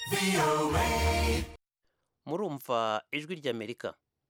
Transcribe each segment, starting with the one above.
murumva ijwi ry'amerika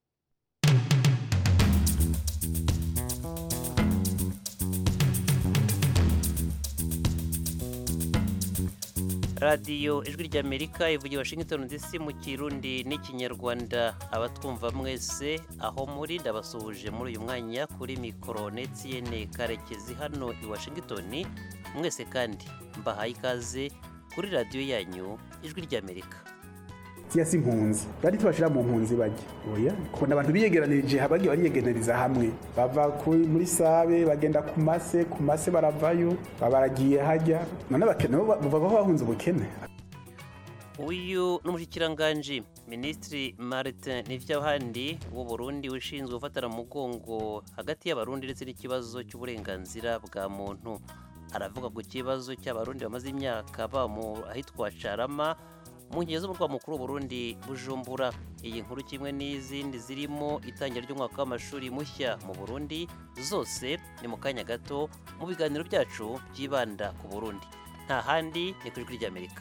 radiyo ijwi ry'amerika ivugira washington dc mu kirundi n'ikinyarwanda abatwumva mwese aho muri ndabasuhuje muri uyu mwanya kuri mikoro netiyene karekezi hano i washington mwese kandi mbahaye ikaze kuri radiyo yanyu ijwi ry'amerika siya si impunzi bari tubashira mu mpunzi bajya oya kubona abantu biyegeranirije bagiye bariyegeraniriza hamwe bava kuri- muri sabe bagenda ku mase ku mase baravayo baba baragiye hajya none abakene bo bavuga ko bahunze ubukene uyu ni umushyikiranganje minisitiri martin n'iby'abandi w'u burundi ushinzwe gufatana mu mugongo hagati y'abarundi ndetse n'ikibazo cy'uburenganzira bwa muntu aravuga ku kibazo cy'abarundi bamaze imyaka baba mu ahitwa carama mu nkengero z'umurwa mukuru w'uburundi bujumbura iyi nkuru kimwe n'izindi zirimo itangira ry'umwaka w'amashuri mushya mu burundi zose ni mu kanya gato mu biganiro byacu byibanda ku burundi nta handi ni ku ijwi ry'amerika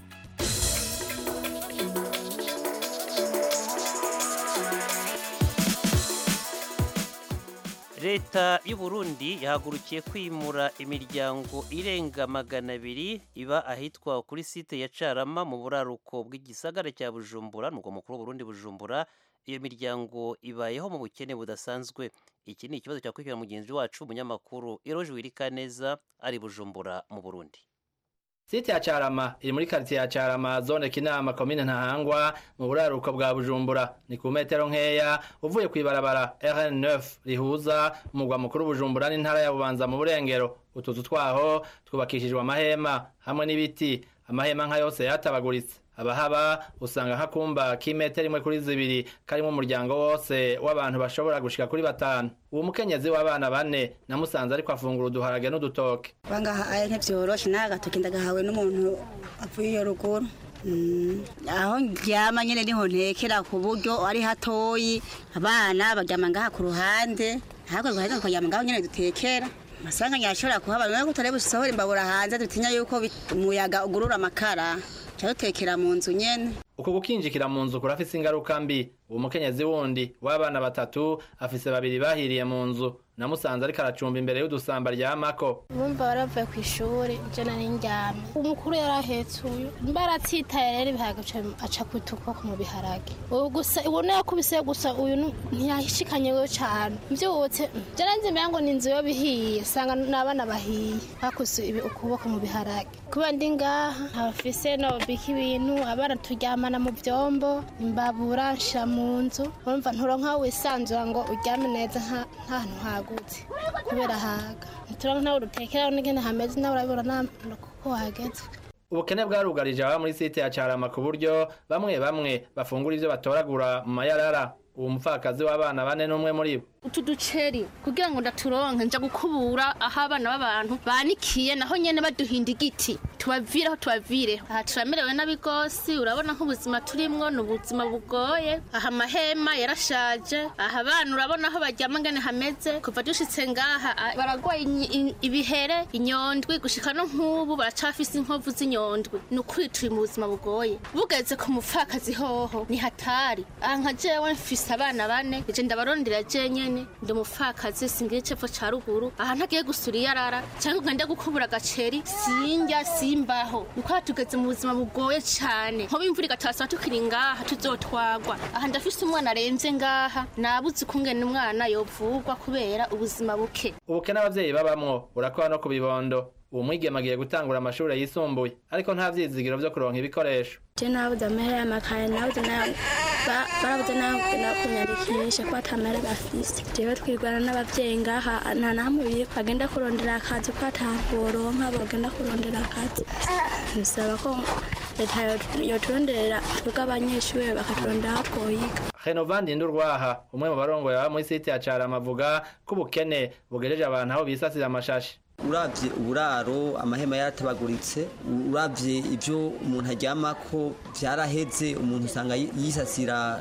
leta y'u Burundi yahagurukiye kwimura imiryango irenga magana abiri iba ahitwa kuri site ya carama mu buraruko bw'igisagara cya bujumbura n'ubwo mukuru w'uburundi bujumbura iyo miryango ibayeho mu bukene budasanzwe iki ni ikibazo cyakurikirana mugenzi wacu umunyamakuru eroje wirikaneza ari bujumbura mu burundi Site ya Carama iri muri quartier ya Carama zone Kinama komine Ntahangwa mu buraruko bwa Bujumbura ni ku metero nkeya uvuye kwibarabara RN9 rihuza umugwa mukuru Bujumbura n'intara ya Bubanza mu burengero utuzu twaho twubakishijwe amahema hamwe n'ibiti amahema nka yose yatabaguritse abahaba usanga nk'akumba k'imetero imwe kuri zibiri karimo umuryango wose w'abantu bashobora gushika kuri batanu uwo mukenyezi w'abana bane namusanze ariko afungura uduharage n'udutoke bangaha aya ntibyoroshe nawe agatoki ndagahawe n'umuntu avuye iyo ruguru Mm, aho ndyama nyene niho ntekera ku buryo ari hatoyi abana baryama ngaha ku ruhande ahubwo guheza tukaryama ngaho nyene dutekera masanga nyashobora kuhaba none ko tutari busohora imbabura hanze dutinya yuko bit- umuyaga ugurura amakara ca dutekera mu nzu nyene uko gukinjikira mu nzu kurafise ingaruka mbi uwo mukenyezi wundi w'abana batatu afise babiri bahiriye mu nzu namusanze ariko aracumba imbere y'udusamba ryamako bumva baravuye ku ishuri je nari ndyamye umukuru yarahetse uyu mbaratsitaye rero ibiharage aca- aca kwita ukuboko mu biharage ubu gusa ubona yakubise gusa uyu nu- ntiyashikanyeyo cane mvyutse je nanze mbera ngo ni inzu yo bihiye sanga n'abana bahiye bakuse ibi ukuboko mu biharage kuba ndi ngaha abafise nobika ibintu abana turyamana mu vyombo imbabura nshira mu nzu urumva nturonka aho wisanzura ngo uryame neza nta- nta hantu hagutse kubera haga nturonka nawe urutekeraho n'ingene hameze nawe urabibona nta kuko hageze ubukene bwarugarije ababa muri site ya carama ku buryo bamwe bamwe bafungura ivyo batoragura mu mayarara uwo mupfakazi w'abana bane n'umwe muri bo utu duceri kugira ngo ndaturonke nja gukubura aho abana b'abantu banikiye naho nyene baduhinda igiti tubavireho tubavireho aha turamerewe nabi gose urabona nk'ubuzima turimwo ni ubuzima bugoye aha amahema yarashaje aha abana urabona aho baryama ngene hameze kuva dushitse ngaha ah, baragwaye inyi- in- ibihere inyondwi gushika no nk'ubu baracafise inkovu z'inyondwi ni ukuri turi mu buzima bugoye bugeze ku mupfakazi hoho ni hatari aha nka jewe mfise abana bane ije ndabarondera je nyene ndi umupfakazi singira icepfo ca ruguru aha ntagiye gusura iyarara canke ngo ngende gukubura agaceri sinjya simbaho niko aha tugeze mu buzima bugoye cane nkoba imvura igatasaba tukiri ngaha tuzotwagwa aha ndafise umwana arenze ngaha nabuze ukungene umwana yovugwa kubera ubuzima buke ubukene abavyeyi babamwo burakora no ku bibondo uwo mwigeme agiye gutangura amashure yisumbuye ariko nta vyizigiro vyo kuronka ibikoresho je nabuze amahera y'amakaye nabuze nayo ba- barabuze nayo kugenda kunyandikisha ko atamahera bafise jewe twirwana n'abavyeyi ngaha nta nahamwe biri bagenda kurondera akazi ko ataboronka bagenda kurondera akazi bisaba ko leta yo- yoturonderera twebwe abanyeshure bakaturondera aho twoyiga Renovandi Ndurwaha umwe mu barongoye baba muri site ya Carama avuga ko ubukene bugejeje abantu aho bisasira amashashi uravye uburaro amahema yaratabaguritse uravye ivyo umuntu aryamako vyaraheze umuntu usanga yi- yisasira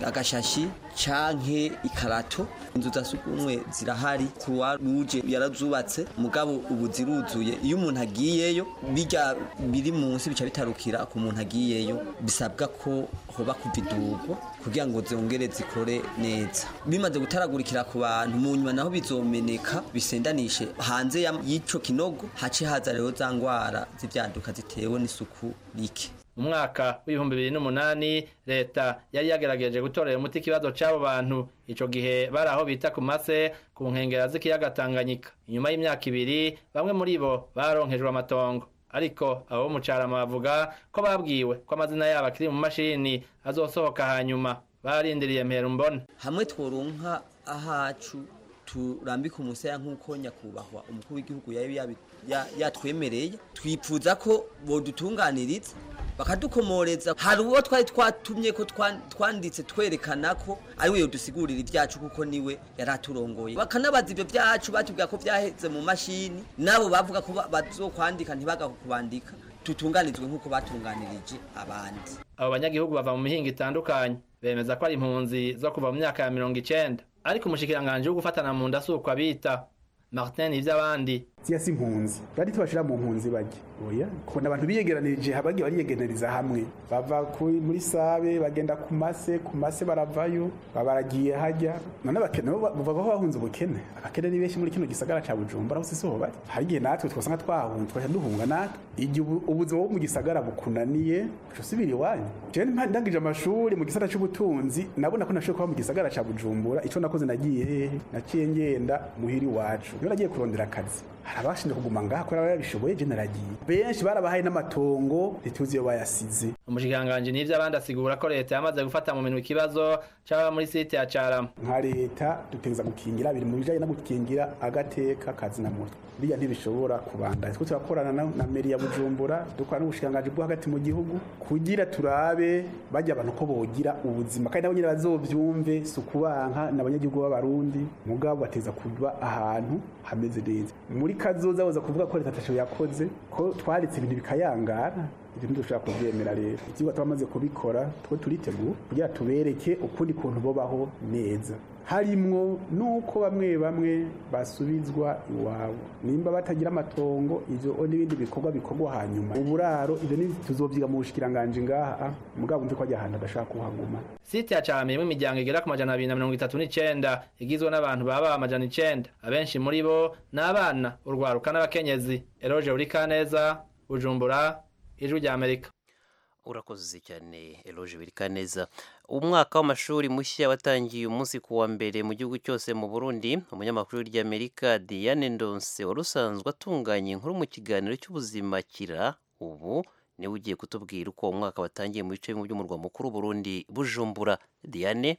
agashashi canke ikarato inzu za sugumwe zirahari kuwa ruje yarazubatse mugabo ubu ziruzuye iyo umuntu agiyeyo bijya biri munsi bica bitarukira ku muntu agiyeyo bisabwa ko hoba kuvidurwa kugira ngo zongere zikore neza bimaze gutaragurikira ku bantu mu nyuma naho bizomeneka bisendanishe hanze y'ico kinogo hace haza rero za ngwara z'ivyaduka zitewe n'isuku rike mu mwaka w'ibihumbi bibiri n'umunani leta yari yagerageje gutorera umuti ikibazo c'abo bantu ico gihe bari aho bita ku mase ku nkengera z'ikiyaga tanganyika inyuma y'imyaka ibiri bamwe muri bo baronkejwe amatongo ariko abo mu carama bavuga ko babwiwe ko amazina yabo akiri mu mashini azosohoka hanyuma barindiriye mpera mbone hamwe tworonka ahacu turambika umusaya nk'uko nyakubahwa umukuru w'igihugu yari yatwemereye twipfuza ko bodutunganiriza bakadukomoreza hari uwo twari twatumye ko twanditse twerekana ko ari we yodusigurira ibyacu kuko niwe yari aturongoye bakanabaza ibyo byacu batubwira ko byaheze mu mashini nabo bavuga ko bazokwandika ntibagakubandika tutunganizwe nk'uko batunganirije abandi abo banyagihugu bava mu mihinga itandukanye bemeza ko ari impunzi zo kuva mu myaka ya mirongo icenda ariko umushikiranganji wo gufatana mu nda si uko abita martin ivy'abandi ziya si impunzi bari tubashira mu mpunzi bajya oya kubona abantu biyegeranirije bagiye bariyegeraniriza hamwe bava muri sabe bagenda ku mase ku mase baravayo babaragiye hajya none abakene bavuga ko bahunze ubukene abakene ni benshi muri kino gisagara ca bujumbura aho siho bari hari igihe natwe twasanga twahunze twaca duhunga natwe igihe ubuzima bwo mu gisagara bukunaniye uca usubira iwanyu jewe ndangije amashuri mu gisata c'ubutunzi nabona ko nashoboye kuba mu gisagara ca bujumbura ico nakoze nagiye hehe naciye ngenda muhira iwacu niyo nagiye kurondera akazi hari abashinzwe kuguma ngaha kubera babishoboye je naragiye benshi barabahaye n'amatongo ntituzi iyo bayasize umushikiranganji n'ivyo abandi asigura ko leta yamaze gufata mu minwe ikibazo c'ababa muri site ya carama nka leta dutegereza gukingira biri mu bijanye no gukingira agateka kazi na muntu biriya ntibishobora kubandanya twe turakorana na meri ya bujumbura dukora n'ubushikiranganji bwo hagati mu gihugu kugira turabe bajya abantu ko bogira ubuzima kandi nabo nyine bazovyumve si ukubanka n'abanyagihugu b'abarundi mugabo bateza kuba ahantu hameze neza muri kazoza boza kuvuga ko leta atasho yakoze ko twaritse ibintu bikayangara ibyo ntidushobora kubyemera rero ibyigwa twamaze kubikora two turitegura kugira tubereke ukundi kuntu bobaho neza harimwo nuko bamwe bamwe basubizwa iwabo nimba batagira amatongo ivyo n'ibindi bikorwa bikorwa hanyuma uburaro ivyo tuzovyiga mu bushikiranganje ngaha mugabo mve ko ajya ahantu adashaka kuhaguma site ya carama irimwo imiryango igera ku majana abiri na mirongo itatu n'icenda igizwe n'abantu baba amajana icenda abenshi muri bo ni abana urwaruka n'abakenyezi eroje urikaneza bujumbura ijwi rya amerika urakoze cyane eroje birikaneza umwaka w'amashuri mushya watangiye umunsi ku wa mbere mu gihugu cyose mu burundi umunyamakuru ry'amerika diane ndonse wari usanzwe atunganya inkuru mu kiganiro cy'ubuzima kira ubu niwe ugiye kutubwira uko uwo mwaka watangiye mu bice bimwe by'umurwa mukuru burundi bujumbura diane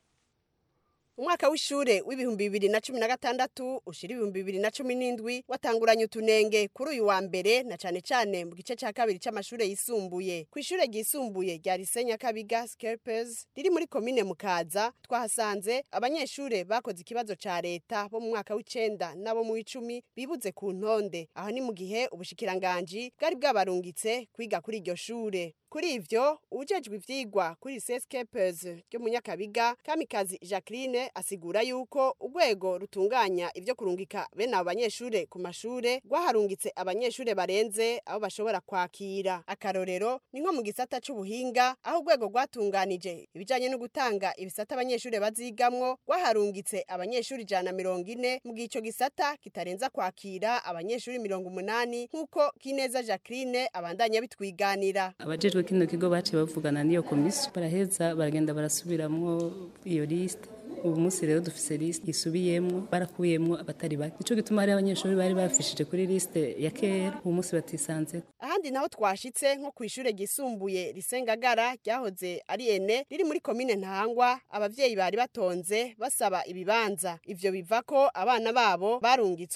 umwaka w'ishure w'ibihumbi bibiri na cumi na gatandatu ushira ibihumbi bibiri na cumi n'indwi watanguranye utunenge kuri uyu wa mbere na cane cane mu gice ca kabiri c'amashure yisumbuye kw'ishure ryisumbuye rya Lycée Nyakabiga Scarpers riri muri komine Mukaza twahasanze abanyeshure bakoze ikibazo ca leta bo mu mwaka w'icenda n'abo mu w'icumi bibuze ku ntonde aho ni mu gihe ubushikiranganji bwari bwabarungitse kwiga kuri iryo shure kuri ivyo ujejwe ivyigwa kuri Scarpers ryo mu Nyakabiga Kamikazi Jacqueline asigura yuko urwego rutunganya ivyo kurungika bene abo banyeshure ku mashure rwaharungitse abanyeshure barenze abo bashobora kwakira akarorero ni nko mu gisata c'ubuhinga aho urwego rwatunganije ibijanye no gutanga ibisata abanyeshure bazigamwo rwaharungitse abanyeshure ijana na mirongo ine mu gihe ico gisata kitarenza kwakira abanyeshure mirongo umunani nk'uko Kineza Jacqueline abandanya bitwiganira abajejwe kino kigo baciye bavugana n'iyo komisiyo baraheza baragenda barasubiramwo iyo liste ubu munsi rero dufise liste isubiyemwo barakuyemwo abatari bake nico gituma hari abanyeshuri bari bafishije kuri liste ya kera ubu munsi batisanzeko ahandi naho twashitse nko kw'ishure ryisumbuye risengagara ryahoze ari ene riri muri komine ntahangwa abavyeyi bari batonze basaba ibibanza ivyo biva ko abana babo barungitswe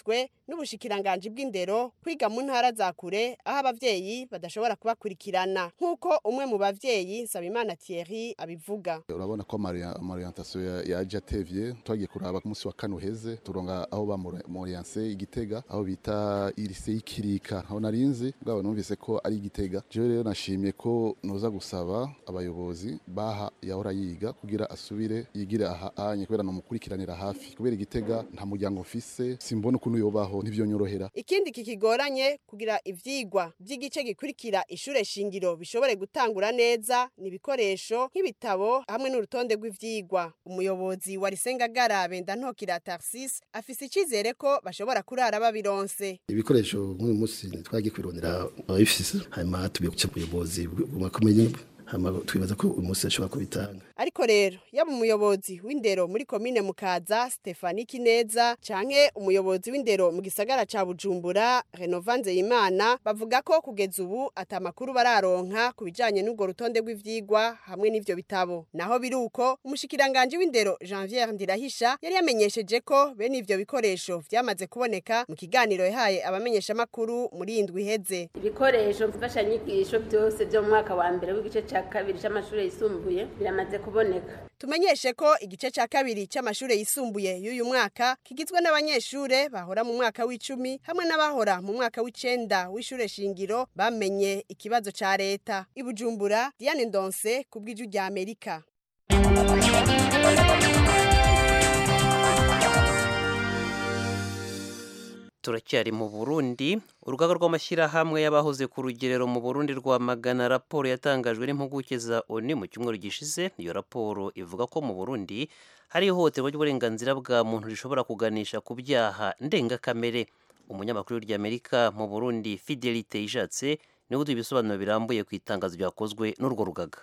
n'ubushikiranganji bw'indero kwiga mu ntara za kure aho abavyeyi badashobora kubakurikirana nk'uko umwe mu bavyeyi Nsabimana Thierry abivuga urabona ko amarientation yaje atevye twagiye kuraba ku munsi wa kane uheze turonga aho bamoriense igitega aho bita irise y'ikirika aho narinzi bwabo numvise ko ari igitega jewe rero nashimye ko noza gusaba abayobozi baha yahora yiga kugira asubire yigire aha anye kubera nomukurikiranira hafi kubera igitega nta muryango mfise simbona ukuntu yobaho ntivyonyorohera ikindi kikigoranye kugira ivyigwa vy'igice gikurikira ishure shingiro bishobore gutangura neza ni ibikoresho nk'ibitabo hamwe n'urutonde rw'ivyigwa umuyobozi wa Risengagara Benda Ntokira Tarsis afise icizere ko bashobora kurara babironse ibikoresho nk'uyu munsi twagiye kwirondera ababifise hanyuma tubiye guca ubuyobozi bw'amakomeye hama twibaza ko uyu munsi ashobora kubitanga ariko rero yaba umuyobozi w'indero muri komine mukaza Stefani Kineza canke umuyobozi w'indero mu gisagara ca Bujumbura Renovanze Imana bavuga ko kugeza ubu atamakuru bararonka kubijanye n'ubwo rutonde rw'ivyigwa hamwe n'ivyo bitabo naho biruko umushikiranganje w'indero Janvier Ndirahisha yari yamenyesheje ko bene ivyo bikoresho vyamaze kuboneka mu kiganiro yahaye abamenyesha makuru muri indwi iheze ibikoresho mfashanyigisho byose byo mu mwaka wa mbere w'igice ca kabiri c'amashuri yisumbuye biramaze kuboneka tumenyeshe ko igice ca kabiri c'amashure yisumbuye y'uyu mwaka kigizwe n'abanyeshure bahora mu mwaka w'icumi hamwe n'abahora mu mwaka w'icenda w'ishure shingiro bamenye ikibazo ca leta ibujumbura Diane Ndonse ku bw'ijwi rya Amerika turacyari mu burundi urugaga rw'amashyirahamwe y'abahoze ku rugerero mu burundi rwamagana raporo yatangajwe n'impuguke za oni mu cyumweru gishize iyo raporo ivuga ko mu burundi hari ihohoterwa ry'uburenganzira bwa muntu rishobora kuganisha ku byaha ndengakamere umunyamakuru ry'amerika mu burundi fidelite ishatse niwe uduha ibisobanuro birambuye ku itangazo ryakozwe n'urwo rugaga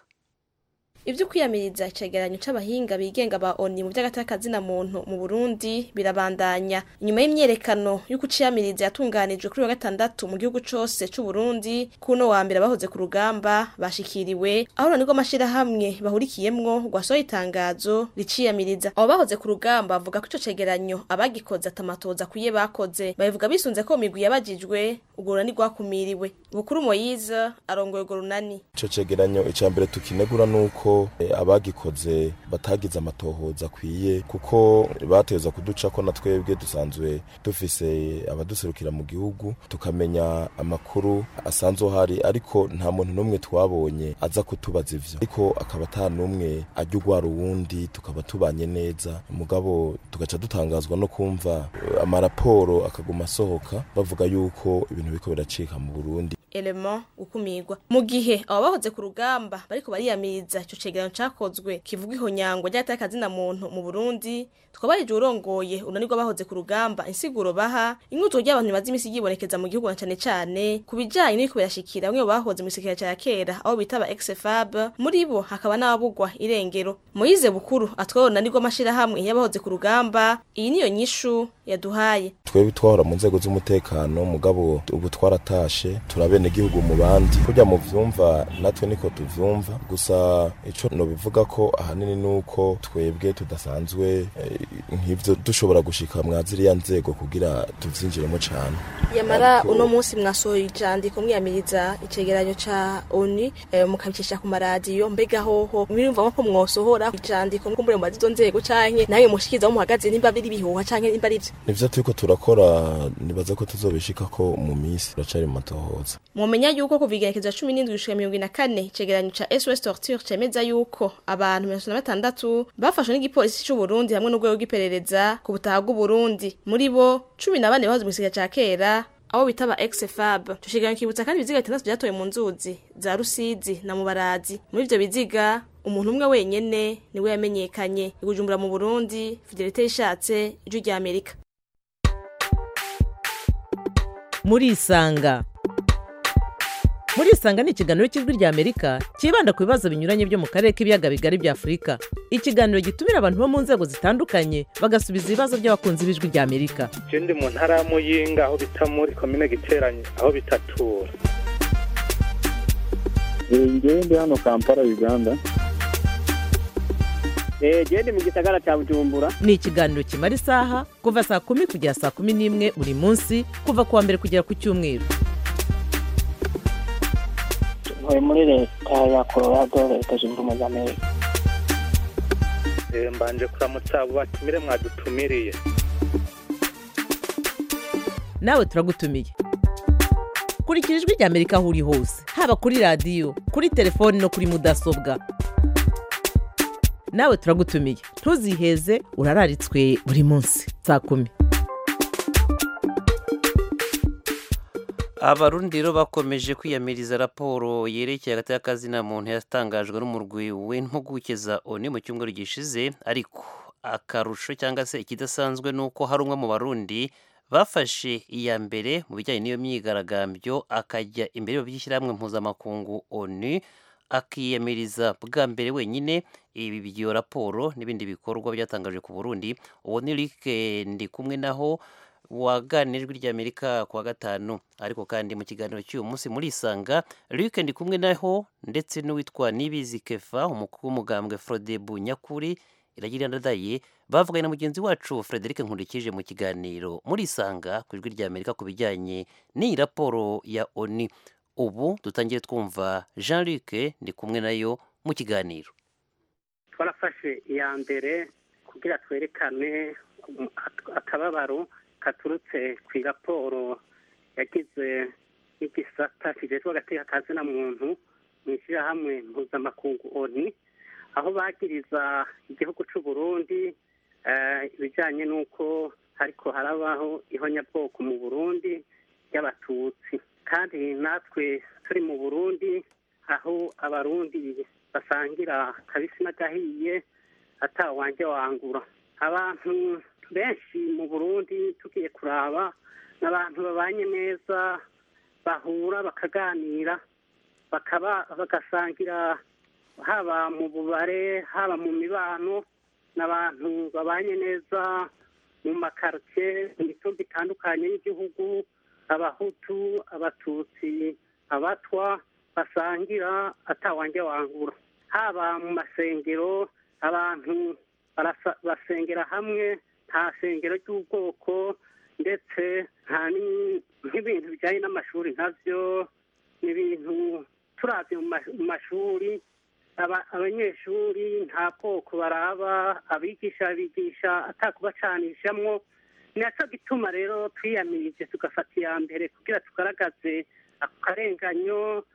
ibyo kwiyamiriza icegeranyo c'abahinga bigenga ba oni mu vy'agatakazina muntu mu Burundi birabandanya inyuma y'imyerekano y'uko ciyamiriza yatunganijwe kuri wa gatandatu mu gihugu cose c'u Burundi kuno wa mbere bahoze ku rugamba bashikiriwe aho niko amashirahamwe bahurikiyemwo rwasohoye itangazo riciyamiriza abo bahoze ku rugamba bavuga ko ico cegeranyo abagikoze atamatoza kuye bakoze babivuga bisunze ko migwi yabajijwe urwo runani rwakumiriwe bukuru Moyize arongoye urwo runani ico cegeranyo ica mbere tukinegura nuko abagikoze batagize amatohoza akwiye kuko bateza kuduca ko na twebwe dusanzwe dufise abaduserukira mu gihugu tukamenya amakuru asanzwe hari ariko nta muntu n'umwe twabonye aza kutubaza ivyo ariko akaba ata n'umwe ajya ugwara uwundi tukaba tubanye neza mugabo tugaca dutangazwa no kumva amaraporo akaguma asohoka bavuga yuko ibintu biriko biracika mu Burundi element gukumirwa mu gihe abo bahoze ku rugamba bariko bariyamiriza ico cegeranyo cakozwe kivuga ihonyangwa ry'atakazina muntu mu Burundi twabarije urongoye unanirwa bahoze ku rugamba insiguro baha inkuzo ry'abantu bimaze imisi yibonekeza mu gihugu na cane cane ku bijanye n'ibiko birashikira bamwe bahoze mu isekera ca kera aho bitaba ex-fab muri bo hakaba n'ababugwa irengero Moyize Bukuru atwaye unanirwa amashirahamwe y'abahoze ku rugamba iyi niyo nyishu yaduhaye twebwe twahora mu nzego z'umutekano mugabo ubu twaratashe turabene igihugu mu bandi kurya mu vyumva natwe niko tuvyumva gusa ico no bivuga ko ahanini nuko twebwe tudasanzwe nk'ivyo dushobora gushika mwaziriya nzego kugira tuvyinjiremo cane yamara uno munsi mwasohoye ijandiko mwiyamiriza icegeranyo ca ONU eh, mukabicisha ku maradiyo mbega hoho mwirumva ko mwosohora ijandiko nkumbure mu bazizo nzego canke nawe mushikiza mu muhagaze nimba biri bihuha canke nimba ari vyo nivyo turiko turakora nibaza ko tuzobishika ko mu minsi turacari mu matohoza mumenya yuko kuva igenekezo ya cumi n'indwi gushika mirongo ine na kane icegeranyo ca SOS Torture cemeza yuko abantu mirongo na batandatu bafashwe n'igipolisi c'u Burundi hamwe n'urwego rw'iperereza ku butaha bw'u Burundi muri bo cumi na bane bahoze mu gisagara ca kera abo bitaba ex-fab tushigaye kibutsa kandi ibiziga bitandatu byatoye mu nzuzi za Rusizi na Mubarazi muri ivyo biziga umuntu umwe wenyene niwe yamenyekanye igujumbura mu Burundi Fidelite yishatse ijwi rya Amerika muri isanga muri isanga ni ikiganiro cy'ijwi rya amerika cyibanda ku bibazo binyuranye byo mu karere k'ibiyaga bigari bya afurika ikiganiro gitumira abantu bo mu nzego zitandukanye bagasubiza ibibazo by'abakunzi b'ijwi rya amerika je ndi mu ntara ya muyinga aho bita muri komine giteranye aho bitatura ngewe ndi hano kampala uganda genda mu gisagara cya bujumbura ni ikiganiro kimara isaha kuva saa kumi kugera saa kumi n'imwe buri munsi kuva ku wa mbere kugera ku cyumweru ntuye muri leta ya colorado leta zunze ubumwe za amerika mbanje kuramutsa abo batumire mwadutumiriye nawe turagutumiye kurikira ijwi rya amerika aho uri hose haba kuri radiyo kuri telefoni no kuri mudasobwa nawe turagutumiye ntuziheze urararitswe buri munsi saa kumi abarundi rero bakomeje kwiyamiriza raporo yerekeye hagati y'akazina muntu yatangajwe n'umurwi w'impuguke za oni mu cyumweru gishize ariko akarusho cyangwa se ikidasanzwe ni uko hari umwe mu barundi bafashe iya mbere mu bijyanye n'iyo myigaragambyo akajya imbere by'ishyirahamwe mpuzamakungu onu akiyamiriza bwa mbere wenyine ibi by'iyo raporo n'ibindi bikorwa byatangajwe ku burundi uwo ni Rick ndi kumwe naho waganijwe ry'amerika ku wa gatanu ariko kandi mu kiganiro cy'uyu munsi muri isanga Rick ndi kumwe naho ndetse n'uwitwa nibizi kefa umukuru w'umugambwe frodebu nyakuri iragira ndadaye bavuganye na mugenzi wacu frederic nkurikije mu kiganiro muri isanga ku ijwi ry'amerika ku bijyanye n'iyi raporo ya oni ubu dutangiye twumva jean luc ndi kumwe nayo mu kiganiro twarafashe iya mbere kugira twerekane akababaro katurutse ku raporo yagize n'igisata kijejwe agateka kazina muntu mu ishyirahamwe mpuzamakungu oni aho bagiriza igihugu cy'u Burundi ibijyanye n'uko ariko harabaho ihonyabwoko mu burundi y'abatutsi kandi natwe turi mu burundi aho abarundi basangira kabisi n'agahiye atawanjye wangura abantu benshi mu burundi tugiye kuraba ni abantu babanye neza bahura bakaganira bakaba bagasangira haba mu bubare haba mu mibano n'abantu babanye neza mu makaritsiye mu mitumba itandukanye y'igihugu abahutu abatutsi abatwa basangira atawanjye wangura haba mu masengero abantu basengera hamwe nta sengero ry'ubwoko ndetse nta n'ibintu bijyanye n'amashuri nkabyo n'ibintu turabye mu mashuri abanyeshuri nta bwoko baraba abigisha bigisha atakubacanishamo ni nacyo gituma rero twiyamirije tugafata iya mbere kugira tugaragaze ako karenganyo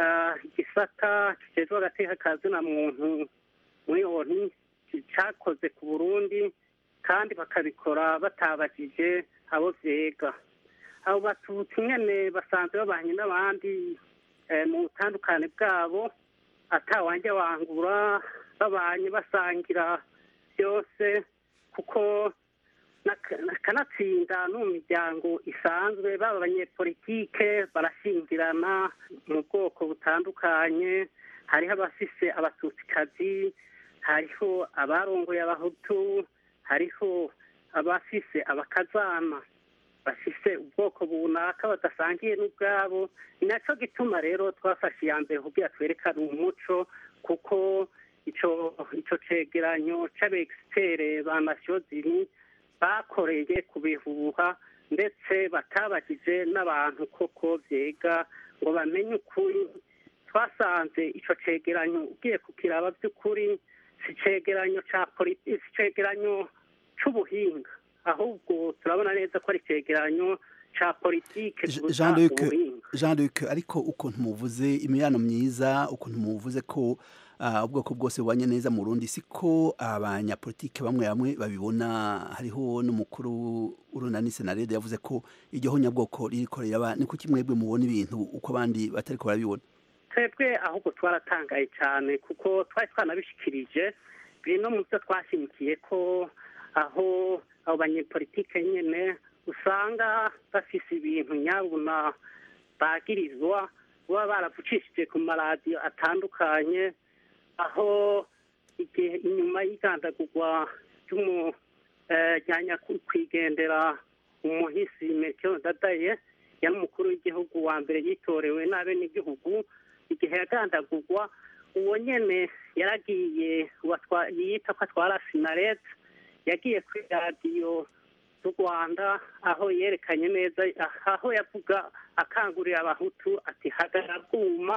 igisata kijejwe agateka kazina muntu muri oni cyakoze ku burundi kandi bakabikora batabajije abo vyega abo batutsi nyene basanzwe babanye n'abandi mu butandukane bwabo atawanjye wangura babanye basangira byose kuko kanatsinda no mu miryango isanzwe baba abanyepolitike barashingirana mu bwoko butandukanye hariho abafise abatutsikazi hariho abarongoye abahutu hariho abafise abakazana bafise ubwoko bunaka badasangiye n'ubwabo ni nacyo gituma rero twafashe iya mbere kugira twerekane umuco kuko ico ico cegeranyo c'abegisipere ba nasiyo ziri bakoreye kubihuha ndetse batabajije n'abantu koko vyega ngo bamenye ukuri twasanze ico cegeranyo ugiye kukiraba by'ukuri si cegeranyo ca politiki si cegeranyo c'ubuhinga ahubwo turabona neza ko ari icyegeranyo cya politike jean luc jean luc ariko ukuntu muvuze imibano myiza ukuntu muvuze ko ubwoko bwose bubanye neza mu rundi siko abanyapolitike bamwe bamwe babibona hariho n'umukuru urunani senarede yavuze ko iryo honyabwoko ririko riraba ni kuki mwebwe mubona ibintu uko abandi batariko barabibona twebwe ahubwo twaratangaye cyane kuko twari twanabishikirije biri no mu byo twashimikiye ko aho abo banyepolitike nyine usanga bafise ibintu nyabuna bagirizwa baba baravucishije ku maradiyo atandukanye aho igihe inyuma y'igandagurwa ry'umujyanya kwigendera umuhisi metero dadaye yari umukuru w'igihugu wa mbere yitorewe n'abenegihugu igihe yagandagurwa uwo nyene yaragiye uwatwa- yita ko atwara sinarete yagiye kuri radiyo z'u rwanda aho yerekanye neza aho yavuga akangurira abahutu ati hagarara bwuma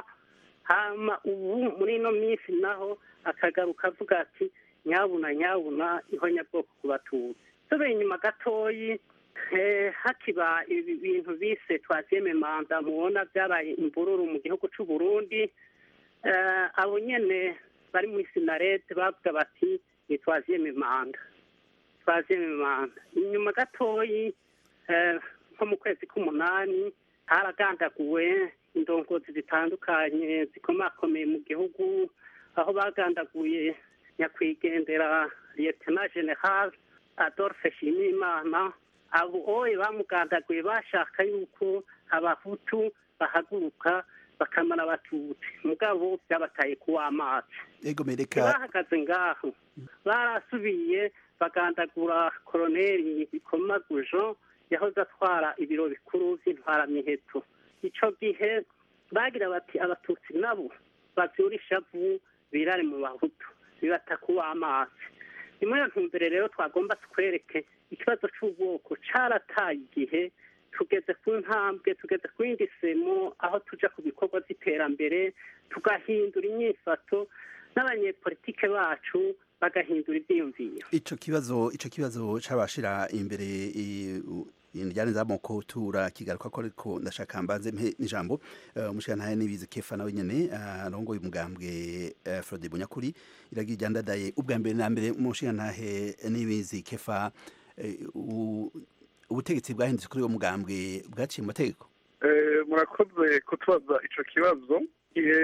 hama ubu muri ino minsi naho akagaruka avuga ati nyabuna nyabuna ihonyabwoko ku batutsi tube inyuma gatoyi eh, hakiba ibi bintu bise twaziyeme manda mubona byabaye imvururu mu gihugu c'u Burundi eh, abo nyene bari muri sinarete bavuga bati ni twaziyeme manda twaziyeme manda inyuma gatoyi eh, nko mu kwezi k'umunani haragandaguwe indongozi zitandukanye zikomakomeye mu gihugu aho bagandaguye nyakwigendera liyetena general adolphe shimimana abo oye bamugandaguye bashaka yuko abahutu bahaguruka bakamara abatutsi mugabo byabataye kuw'amazi ego mereka bahagaze ngaho barasubiye bagandagura koroneri bikomagujo yahoze atwara ibiro bikuru by'intwaramiheto ico gihe bagira bati abatutsi nabo bavyura ishavu birare mu bahutu bibata kuw'amazi ni muri iyo ntumbere rero twagomba twereke ikibazo c'ubwoko carataye igihe tugeze ku ntambwe tugeze ku yindi semo aho tuja ku bikorwa by'iterambere tugahindura inyifato n'abanyepolitike bacu bagahindura ivyiyumviro ico kibazo ico kibazo cabashira imbere i- u- indijane z'amoko tura kigaruka ko ariko ndashaka mbanze mpe n'ijambo eh, umushikirantahe nibizi kefa nawe nyene eh, arongoye umugambwe eh, Frode Bunyakuri iragira ijandadaye ubwa mbere na mbere umushikirantahe nibizi kefa eh, u- ubutegetsi bwahindutse kuri uwo mugambwe bwaciye mu mategeko Eh, murakoze kutubaza ico kibazo igihe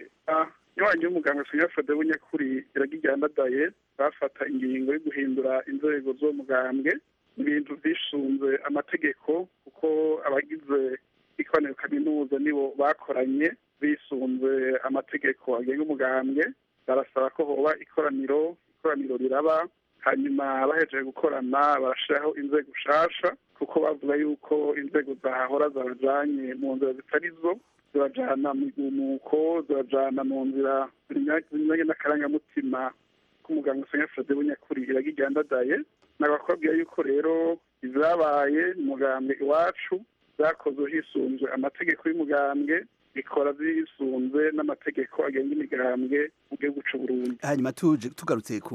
nywanyi y'umuganga Sonia Frode Bunyakuri iragijyandadaye bafata ingingo yo guhindura inzego z'uwo mugambwe ibintu vyishunze amategeko kuko abagize ikoraniro kaminuza nibo bakoranye bisunze amategeko agenga umugambwe barasaba ko hoba ikoraniro ikoraniro riraba hanyuma bahejeje gukorana barashiraho inzego nshasha kuko bavuga yuko inzego zahahora zabajanye mu nzira zitari zo zibajana mu igumuko zibajana mu nzira zinyuranye n'akarangamutima k'umuganga Sonia Frode Bunyakuri iragijyandadaye nabakubwira yuko rero izabaye umugambwe iwacu zakozwe hisunzwe amategeko y'umugambwe bikora zisunze n'amategeko agenga imigambwe mu gihugu c'u Burundi hanyuma tuje tugarutse ku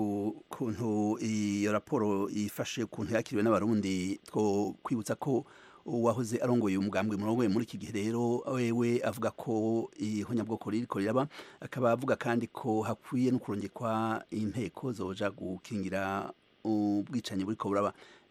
kuntu iyo raporo ifashe kuntu yakiriwe n'abarundi two kwibutsa ko uwahoze arongoye umugambwe murongoye muri iki gihe rero wewe avuga ko ihonyabwoko ririko riraba akaba avuga kandi ko hakwiye no kurongekwa inteko zoja gukingira ubwicanyi buriko buraba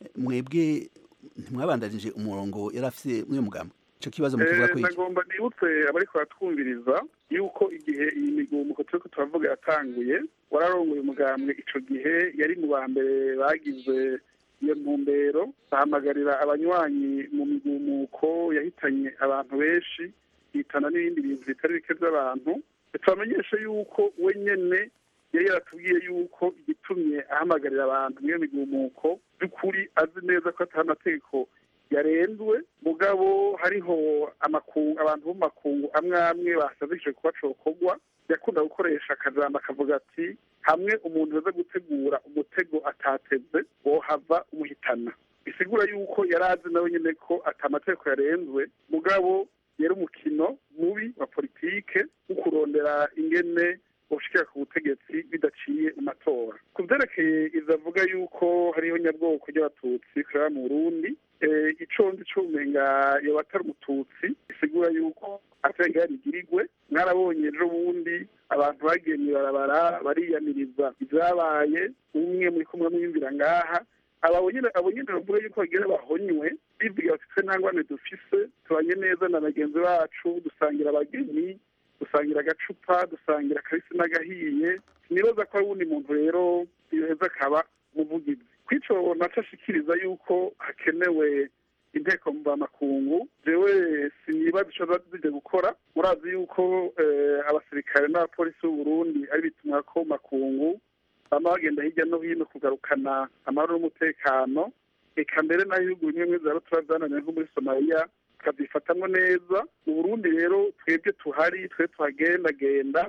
mwebwe ntimwabandanije umurongo yari afise mw'uyo mugambwe ico kibazo mukivuga ko Eh, iki nagomba nibutse abariko baratwumviriza yuko igihe iyi migumuko turiko turavuga yatanguye wararongoye umugambwe ico gihe yari mu ba mbere bagize iyo ntumbero bahamagarira abanywanyi mu migumuko yahitanye abantu benshi yitana n'ibindi bintu bitari bike by'abantu tubamenyeshe yuko we nyene yari yaratubwiye yuko igitumye ahamagarira abantu muri iyo migumuko by'ukuri azi neza ko atari amategeko yarenzwe mugabo hariho amakungu abantu bo mu makungu amwe amwe basabishije kuba cokorwa yakunda gukoresha akajambo akavuga ati hamwe umuntu aza gutegura umutego atateze wohava umuhitana bisigura yuko yari azi nawe nyene ko ata amategeko yarenzwe mugabo yari umukino mubi wa politike wo kurondera ingene ushikira ku butegetsi bidaciye mu matora ku vyerekeye ivyo avuga yuko hariho nyabwoko ry'abatutsi kureba mu burundi eh, ico ndi cumenga yoba atari umututsi bisigura yuko atari yarigirigwe mwarabonye ejo bundi abantu bagiye mw'ibarabara bariyamiriza ivyabaye umwe muri kumwe mwiyumvira ngaha abo nyene abo nyene bavuga yuko bagira bahonywe bivuga bati twe nta ngwane dufise tubanye neza na bagenzi bacu dusangira abageni dusangira agacupa dusangira akabisi n'agahiye sinibaza ko ari uwundi muntu rero yoheza akaba umuvugizi kwico naco ashikiriza yuko hakenewe inteko mvamakungu jewe sinibaza ico ziba zije gukora murazi yuko eh, abasirikare n'abapolisi b'uburundi ari bitumwa ko makungu bama bagenda hirya no hino kugarukana amahoro n'umutekano eka mbere naho ibihugu bimwe bimwe zaba turazananiwe nko muri somaliya tukavyifatamwo neza mu burundi rero twebwe tuhari twe tuhagendagenda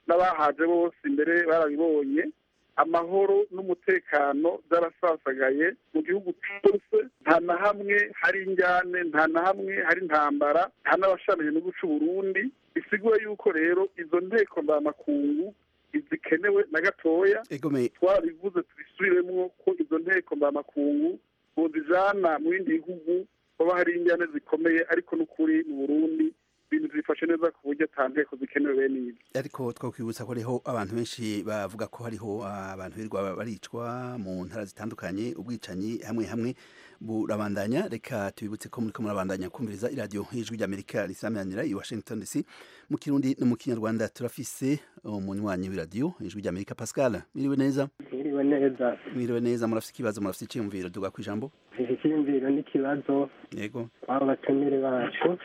n'abahaje bose imbere barabibonye amahoro n'umutekano byarasasagaye mu gihugu cyose nta na hamwe hari injyane nta na hamwe hari intambara nta n'abashamiye no guca uburundi bisigura yuko rero izo nteko mbamakungu zikenewe na gatoya twarabivuze tubisubiremo ko izo nteko mbamakungu bozijana mu bindi bihugu baba hari injyane zikomeye ariko n'ukuri mu burundi ibintu bifashe neza ku buryo ata nteko zikenewe bene ibi ariko twakwibutsa ko hariho abantu benshi bavuga ko hariho abantu birirwa baricwa mu ntara zitandukanye ubwicanyi hamwe hamwe burabandanya reka tubibutse ko muriko murabandanya kumviriza iradiyo y'ijwi ry'amerika risamanira i washington dc mu kirundi no mu kinyarwanda turafise umunywanyi w'iradiyo ijwi ry'amerika pascal mwiriwe neza mwiriwe neza mwiriwe neza murafise ikibazo murafise icyiyumviro duga ku ijambo iki cyiyumviro n'ikibazo yego kw'abo batumire bacu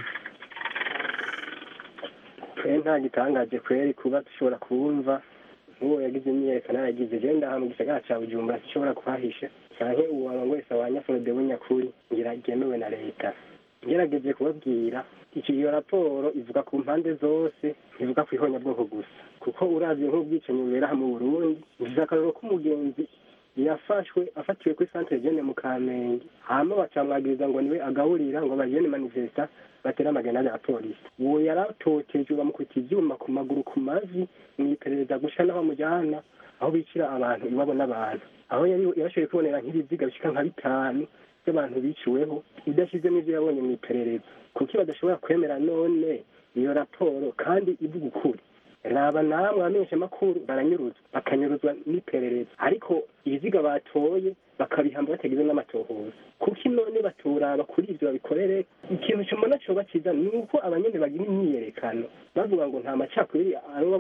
twe nta gitangaje kweri kuba dushobora kubumva nk'uwo yagize imyiyerekano yagize je ndaha mu gisagara ca bujumbura zishobora kuhahisha canke uwaba wese abanyafurode w'inyakuri ngira ryemewe na leta ngerageje kubabwira iki iyo raporo ivuga ku mpande zose ntivuga ku ihonyabwoko gusa kuko uravye nk'ubwicanyi bubera mu burundi ngize akarero k'umugenzi yafashwe afatiwe kuri centre jeune mu kamenge hama bacamwagiriza ngo niwe agaburira ngo bajene manifesta batera amagenade ya polisi uwo yaratotejwe bamukubita ivyuma ku maguru ku mavi mwiperereza gusha n'aho mujana aho bicira abantu iwabo n'abantu aho yari yashoboye kubonera nk'ibiziga bishika nka bitanu by'abantu biciweho idashize n'ivyo yabonye mwiperereza kuki badashobora kwemera none iyo raporo kandi ivuga ukuri raba namwe abamenyesha amakuru baranyuruzwa bakanyuruzwa n'iperereza ariko ibiziga batoye bakabihamba batagize n'amatohoza kuko none baturaba kuri ivyo babikorere ikintu cyumona coba ciza ni uko abanyene bagira imyiyerekano bavuga ngo nta macakubiri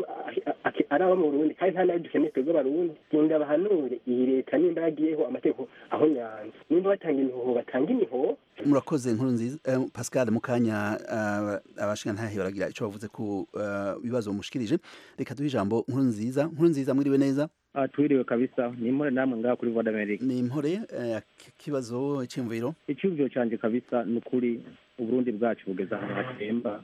ari aba mu burundi kandi nta nayo dukeneye twebwe abarundi genda bahanure iyi leta nimba yagiyeho amategeko aho nyanza nimba batanga imihoho batanga imihoho murakoze nkuru nziza eh, pascal mukanya uh, abashingantahe baragira ico bavuze ku uh, bibazo mushikirije reka duhe ijambo nkuru nziza nkuru nziza mwiriwe neza Ah, twiriwe kabisa ni impore namwe ngaha kuri Voix d'Amerique ni impore eh, kibazo cy'imviro icyumviro canje kabisa ni ukuri uburundi bwacu bugeze ahantu hatemba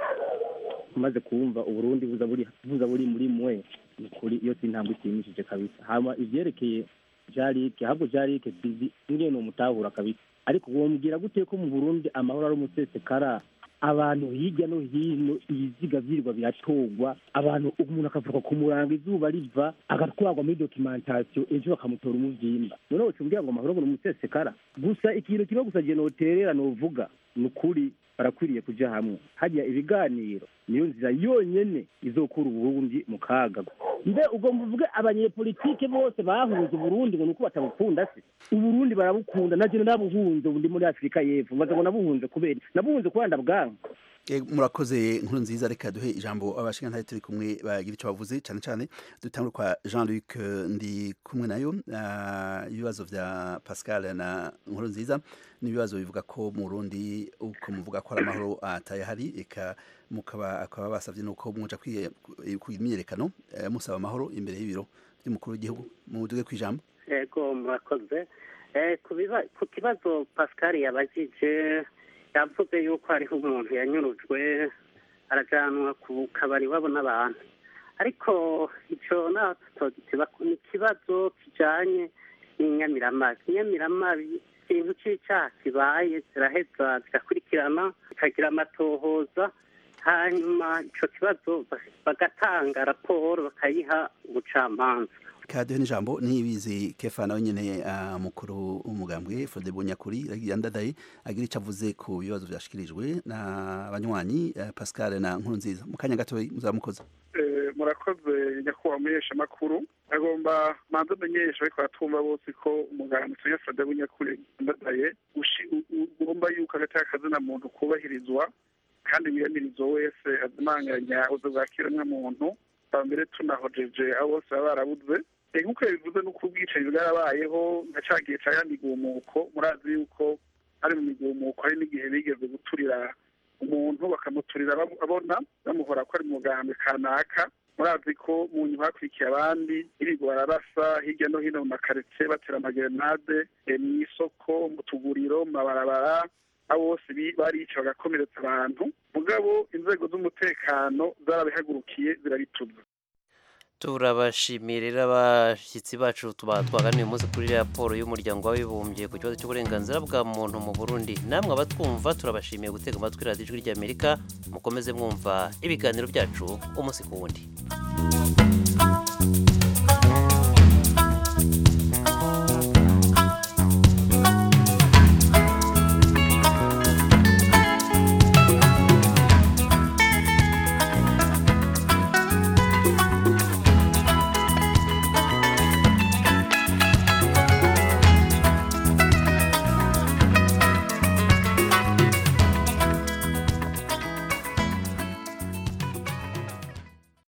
umaze kumva uburundi buza buri buza buri muri mwe ni ukuri iyo si intambwe ishimishije kabisa hama ivyerekeye jarike ahubwo jarike sizi ingene umutahura kabisa ariko wombwira gute ko mu burundi amahoro ari umusesekara abantu hirya no hino ibiziga vyirirwa biratogwa abantu umuntu akavuka ku murango izuba riva agatwarwa muri documentation ejo bakamutora umuvyimba none wocumbwira ngo amahoro ngo ni umusesekara gusa ikintu kimwe gusa je noterera novuga ni ukuri barakwiriye kuja hamwe hajya ibiganiro niyo nzira yonyene izokura uburundi mu kaga mbe ubwo mvuge abanyepolitike bose bahunze uburundi ngo nuko batabukunda se uburundi barabukunda naje nabuhunze ubu ndi muri afurika y'epfo mbaza ngo nabuhunze kubera nabuhunze kubanda bwangu Eh, murakoze nkuru nziza reka duhe ijambo abashingantahe turi kumwe bagira icyo bavuze cyane cyane dutangure kwa Jean Luc eh, ndi kumwe nayo ah, ibibazo vya Pascal na nkuru nziza ni ibibazo bivuga ko mu Burundi uko muvuga ko ari amahoro atayahari eka mukaba akaba basavye nuko muja kwimyerekano musaba amahoro imbere y'ibiro by'umukuru w'igihugu muduge kwijambo yego murakoze Eh, ku biba- ku kibazo pascal yabajije yavuze yuko hariho umuntu yanyurujwe arajanwa ku kabari wabo n'abantu ariko ico naho tutogitiba ni ikibazo kijanye n'inyamiramabi inyamiramabi ikintu c'icaha kibaye ziraheza zigakurikirana zikagira amatohoza hanyuma ico kibazo bagatanga raporo bakayiha ubucamanza kaduhe n'ijambo nibizi kefa nawe nyene uh, mukuru w'umugambwe Frode Bunyakuri yandadaye agira ico avuze ku bibazo vyashikirijwe na banywanyi uh, Pascal na nkuru nziza mu kanya gato muzamukoze Eh, murakoze nyakubahwa muhesha makuru agomba manza amenyesha ariko aratumva bose ko umuganga tuya Frode Bunyakuri yandadaye ushi- u- u- ugomba yuko agateka kazina muntu kubahirizwa kandi wiyamirizo wese azimanganya ubuzo bwa kiremwamuntu bwa mbere tunahojeje abo bose baba barabuze Eh, nk'uko yabivuze n'uko ubwicanyi bwarabayeho nka ca gihe ca ya migumuko murazi yuko ari mu migumuko hari n'igihe bigeze guturira umuntu bakamuturira bam- abona bamuhora ko ari mu mugambi kanaka murazi ko mu nyuma hakurikiye abandi irigo bararasa hirya no hino mu makaritsiye batera amagerenade eh, mu isoko mu tuguriro mu mabarabara abo bose bi- barica bagakomeretsa abantu mugabo inzego z'umutekano zarabihagurukiye zirabituza turabashimiye rero abashyitsi bacu tuba twaganiye umunsi kuri raporo y'umuryango w'abibumbye ku kibazo cy'uburenganzira bwa muntu mu burundi namwe abatwumva turabashimiye gutega amatwi radiyo ijwi ry'amerika mukomeze mwumva ibiganiro byacu umunsi ku wundi